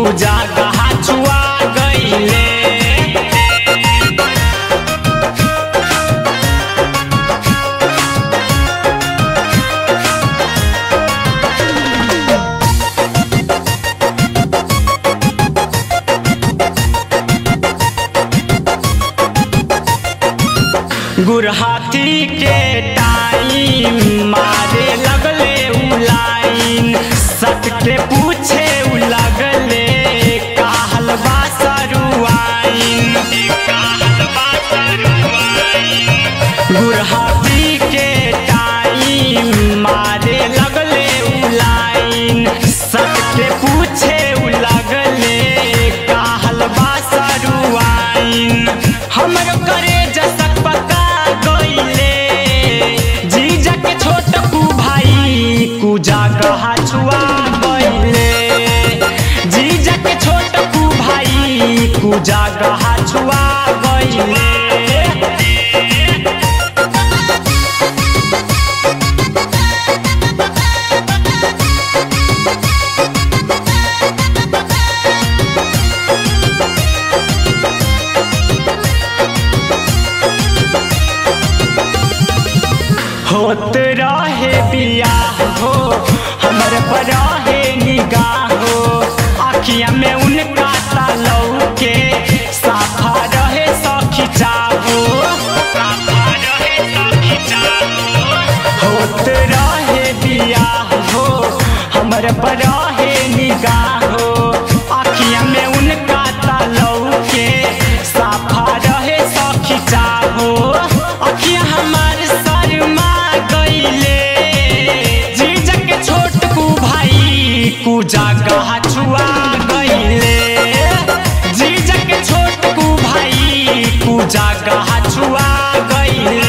पूजा गहा छुआ गईले गुरहाथी के टाइम मारे लगले उ लाइन सट के पूछे उ लगले काहल बा सरुआइन काहल बा सरुआइन गुरहाथी के टाइम मारे लगले उ लाइन सट के पूछे उ लगले काहल बा सरुआइन हमरो करे जसक पका गईले जीजा के छोट कु भाई कुजा कहा छुआ गईले जीजा के छोट कु भाई कुजा कहा छुआ गईले होत रहे बियाह हो हमर पर रहे निगाह हो आखिया में उनका तालौ के साफा रहे सखी चाहो साफा रहे सखी चाहो होत रहे बियाह हो हमर पर रहे निगाह हो आखिया में उनका तालौ के साफा रहे सखी चाहो अखिया हमार शर्मा गईले जीजा के छोट कु भाई कुजा गहा छुआ गईले जीजा के छोट कु भाई कुजा गहा छुआ गईले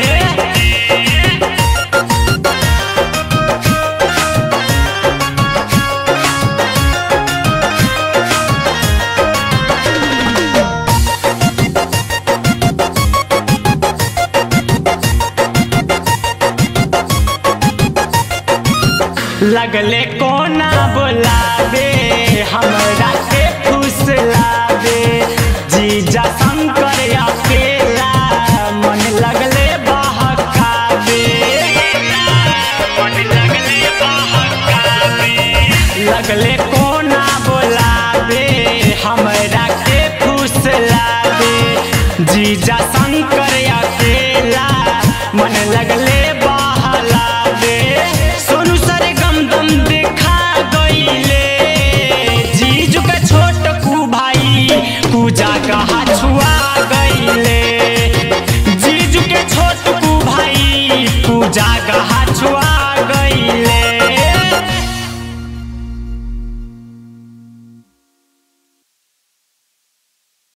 लगले कोना बोलावे हमरा के फुसलावे जीजा शंकर अकेला मन लगले बहकावे मन लगले बहकावे लगले कोना बोलावे हमरा के फुसलावे जीजा शंकर अकेला मन लगले बहलावे सोनू सरे गम दम देखा गईले जीजू के छोट कु भाई पूजा कहा छुआ गईले जीजू के छोट कु भाई पूजा कहा